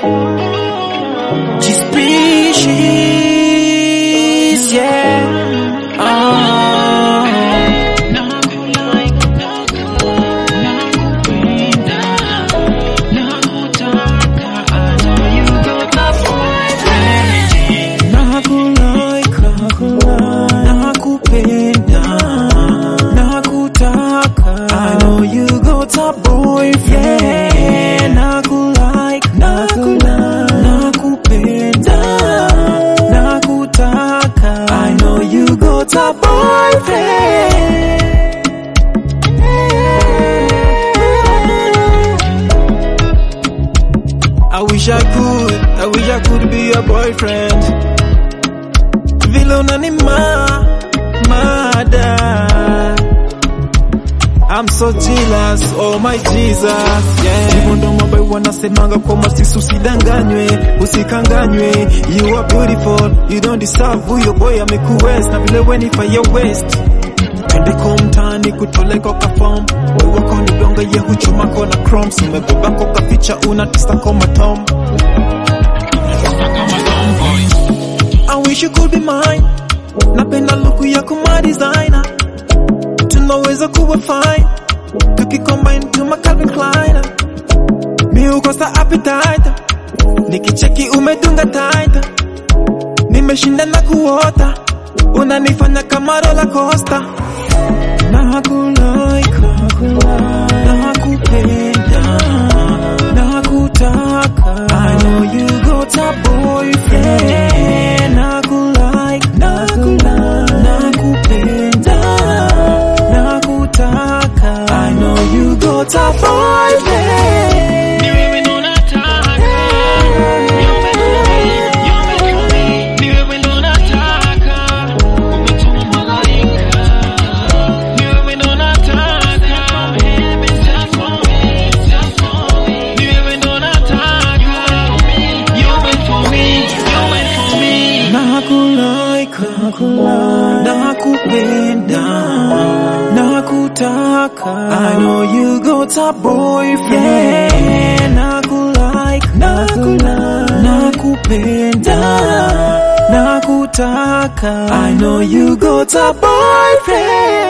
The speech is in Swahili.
G-Species, yeah. Oh. Nakulike, nakupenda, nakutaka. I know you got a boyfriend. Nakulike, nakupenda, nakutaka. I know you got a boyfriend. I wish I could, I wish I could be your boyfriend. Vile unanima mada I'm so jealous, oh my Jesus, yeah. Hivyo ndo mambo wanasemanga kwa masisi usidanganywe, usikanganywe. You are beautiful, you don't deserve huyo boy amekuwest na vile weni fire west. Twende kwa mtaani kutoleka kwa form. Wewe wako ni donga ye huchuma kona crumbs. Umebeba kwa kaficha una tista kwa matom. I wish you could be mine. Napenda luku yako my designer. Tunaweza kuwa fine. Tukicombine to my Calvin Klein. Mi ukosa appetite. Nikicheki umedunga tight. Nimeshinda na kuota. Unanifanya kama roller coaster. Nakulike, nakupenda, nakutaka. I know you got a boyfriend. Nakulike, nakupenda, nakutaka. I know you got a boyfriend. Ni wewe ndo nataka, niombe kumi, niombe kumi. Ni wewe ndo nataka, umetuma malaika. Ni wewe ndo nataka, baby, just for me, just for me. Ni wewe ndo nataka, you wait for me, you wait for me. Nakulike, nakupenda, nakutaka. I know you got a boyfriend. Nakulike, nakupenda, nakutaka. I know you got a boyfriend.